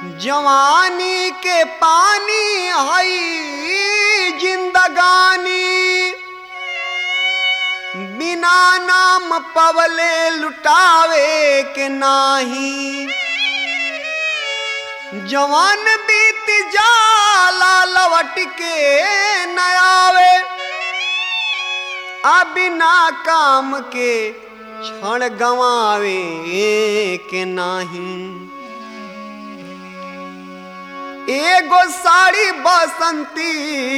जवानी के पानी हई जिंदगानी बिना नाम पवले लुटावे के नाही जवान बीत जाला लवट के न आवे आ बिना काम के क्षण गवावे के नाही एगो साड़ी बसंती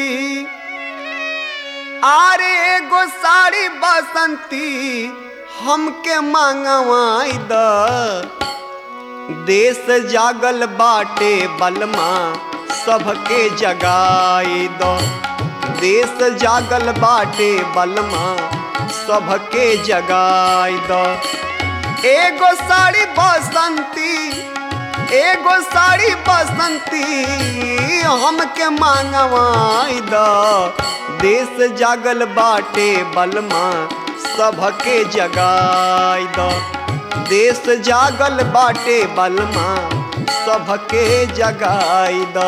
आरे एगो साड़ी बसंती हमके मांगवाई द देश जागल बाटे बलमा सबके जगाई दो देश जागल बाटे बलमा सबके जगाई दो एगो साड़ी बसंती एगो साड़ी बसंती हमके मांगवाई द देश जागल बाटे बलमा सबके जगाई द देश जागल बाटे बलमा सबके जगाई द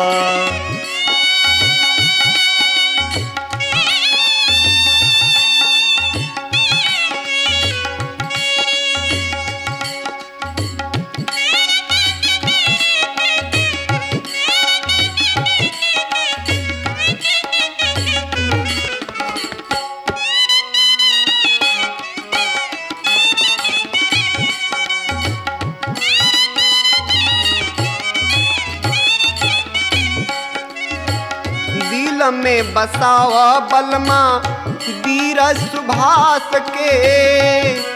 दिल में बसावा बलमा वीर सुभाष के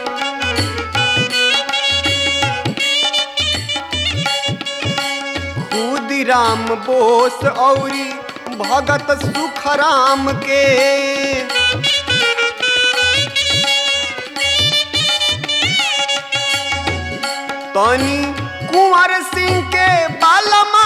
खुदीराम बोस औरी भगत सुखराम के तनी कुंवर सिंह के बालमा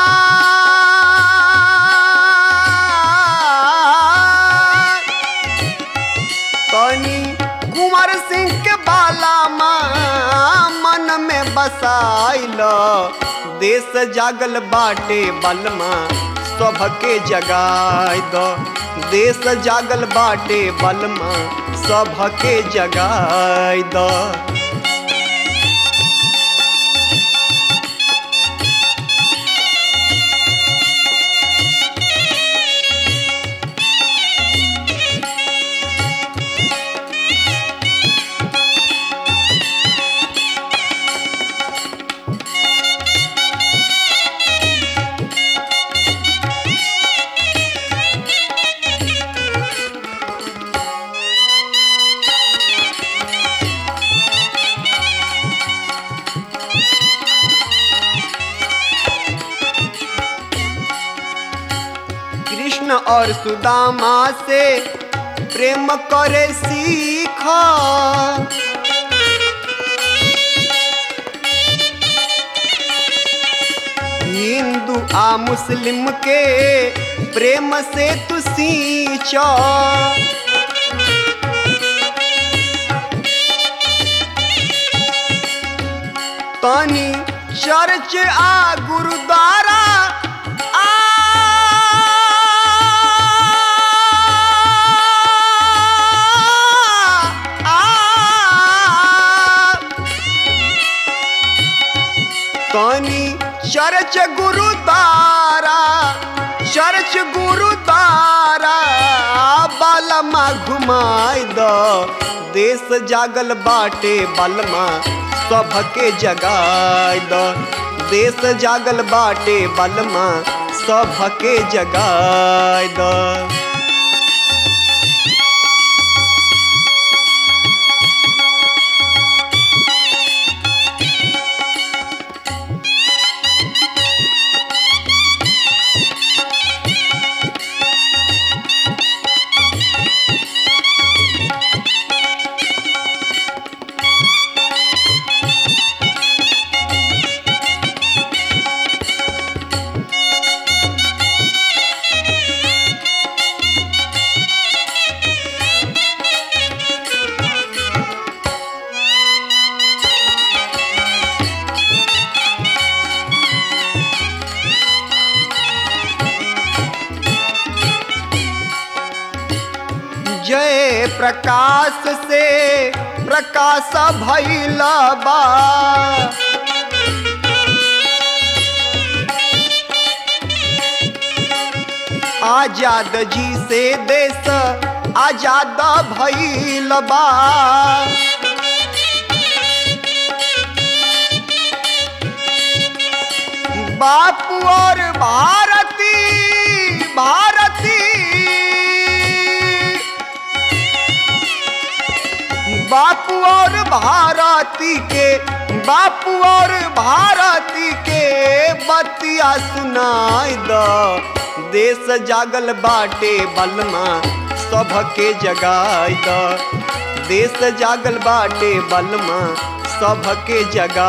तनी कुंवर सिंह के बाला माँ मन में बसाइल देश जागल बाटे बलमा सबके जगाई दो देश जागल बाटे बलमा सबके जगाई दो कृष्ण और सुदामा से प्रेम करे सीख हिंदू आ मुस्लिम के प्रेम से तू सींच तनी चर्च आ गुरुद्वारा आ तनी चर्च गुरुद्वारा चर्च गुरुद्वारा बालमा घुमाई द देश जागल बाटे बलमा सबके जगाई द देश जागल बाटे बलमा सबके जगाई द प्रकाश से प्रकाश भैल बा आजाद जी से देश आजाद भैल बा बापू और भारती भारती बापू और भारती के बापू और भारती के बतिया सुनाई द देश जागल बाटे बलमा सबके जगाई द देश जागल बाटे बलमा सबके जगा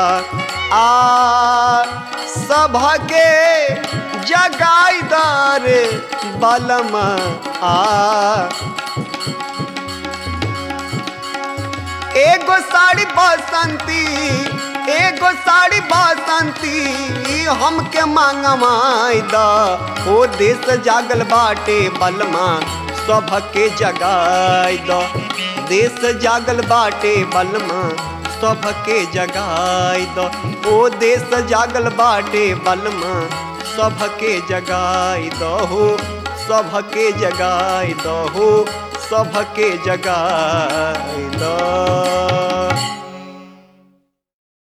आ सबके जगाई दर बलमा आ एगो साड़ी बसंती एगो साड़ी बसंती हमके मांगमाई द ओ देश जागल बाटे बलमा सबके जगाई द देश जागल बाटे बलमा सबके जगाई द ओ देश जागल बाटे बलमा सबके जगाई द हो सबके जगाई द हो सबके जगाई द